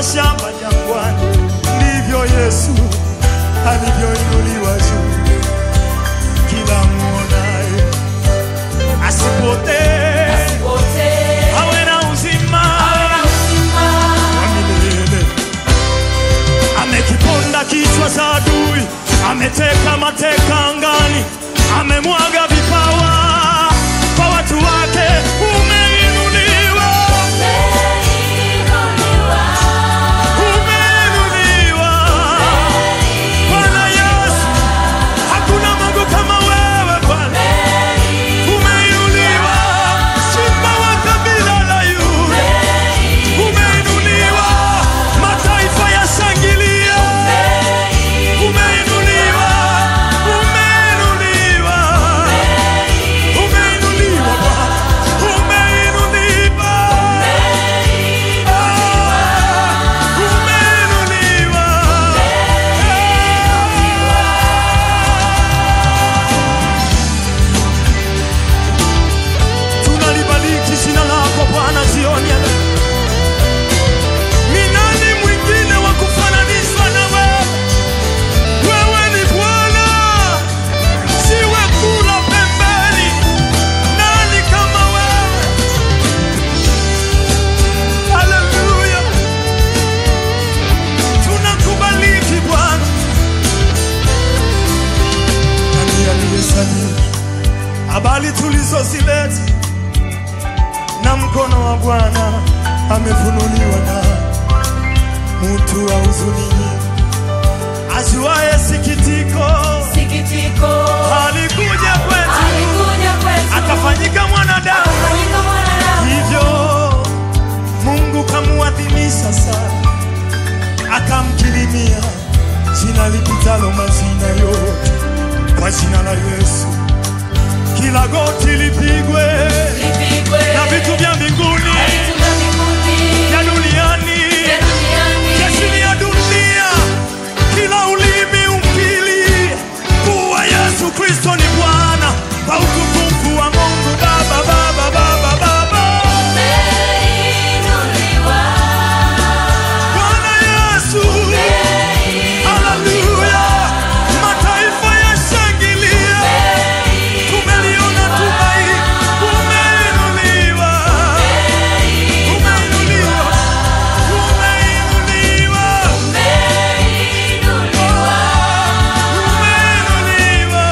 mashamba jangwani, ndivyo Yesu alivyoinuliwa juu. Kila muonaye asipotee, awe na uzima wa milele. Amekiponda kichwa cha adui, ameteka mateka angani, amemwaga vipawa kwa watu wake. Umeinuliwa, umeinuliwa Bwana Yesu, hakuna Mungu kama wewe Bwana. Umeinuliwa, simba wa kabila la Yuda. Umeinuliwa, mataifa yashangilia. Umeinuliwa, umeinuliwa, umeinuliwa Bwana, umeinuliwa, Ah, umeinuliwa. Tunalibariki jina lako Bwana jioni ya leo. Ni nani mwingine wa kufananishwa na wewe? Wewe ni Bwana, siwe kula pembeni. Nani kama wewe? Haleluya, tunakubariki Bwana. Nani aliyesadiki habari tulizozileta na mkono wa Bwana amefunuliwa na mtu wa huzuni nyingi, ajuaye sikitiko, Sikitiko alikuja kwetu alikuja kwetu akafanyika mwanadamu, akafanyika mwanadamu, hivyo Mungu kamuadhimisha sana, akamkirimia jina lipitalo majina yote, kwa jina la Yesu kila goti lipigwe lipigwe na vitu vya mbinguni na vitu vya mbinguni vya duniani vya duniani vya chini ya dunia, kila ulimi ukili kuwa Yesu Kristo ni Bwana, kwa utukufu wa Mungu Baba, Baba, Baba, Baba. umeinuliwa, Bwana Yesu, haleluya, mataifa yashangilia, tumeliona tumaini, umeinuliwa, umeinuliwa, umeinuliwa, umeinuliwa,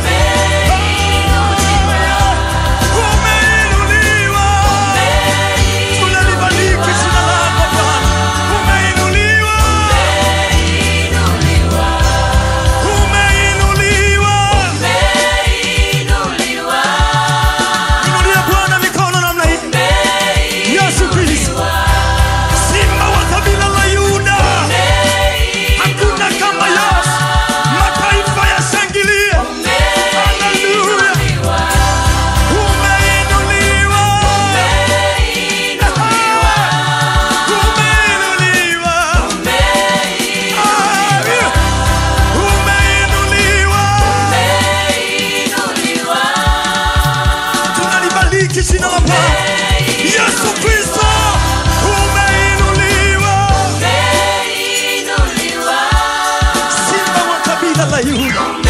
umeinuliwa, umeinuliwa. Tunalibariki jina lako Bwana. Umeinuliwa, umeinuliwa. umeinuliwa, Inulia Bwana mikono namna hii. Yesu Kristo, Simba wa kabila la Yuda. Hakuna kama Yesu. Mataifa yashangilie. Haleluya. Umeinuliwa. Umeinuliwa. Ah, Umeinuliwa. Tunalibariki jina la Bwana. Yesu Kristo, umeinuliwa. Simba wa kabila la Yuda.